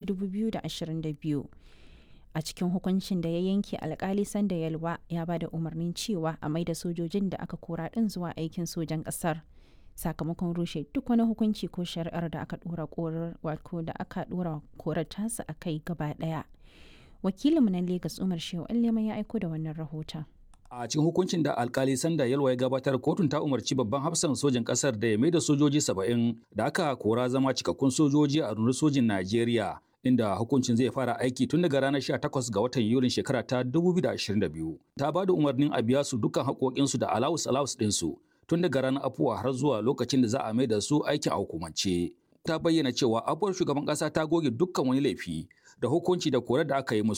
2022. A cikin hukuncin da ya yanke alkali Sanda Yalwa ya ba da umarnin cewa a maida sojojin da aka kora ɗin zuwa aikin sojan ƙasar. Sakamakon rushe duk wani hukunci ko shari'ar da aka ɗora korar wato da aka ɗora korar tasa a kai gaba ɗaya. Wakilinmu na Legas Umar Shehu Allema ya aiko da wannan rahoton. A cikin hukuncin da alkali Sanda Yalwa ya gabatar kotun ta umarci babban hafsan sojin kasar da ya mai da sojoji saba'in da aka kora zama cikakkun sojoji a rundunar sojin Najeriya inda hukuncin zai fara aiki tun daga ranar 18 ga watan Yulin shekara ta 2022. Ta ba da umarnin a biya su dukkan haƙoƙinsu da alawus alawus ɗinsu tun daga ranar afuwa har zuwa lokacin da za a mai da su aikin a hukumance. Ta bayyana cewa abuwar shugaban ƙasa ta goge dukkan wani laifi da hukunci da korar da aka yi musu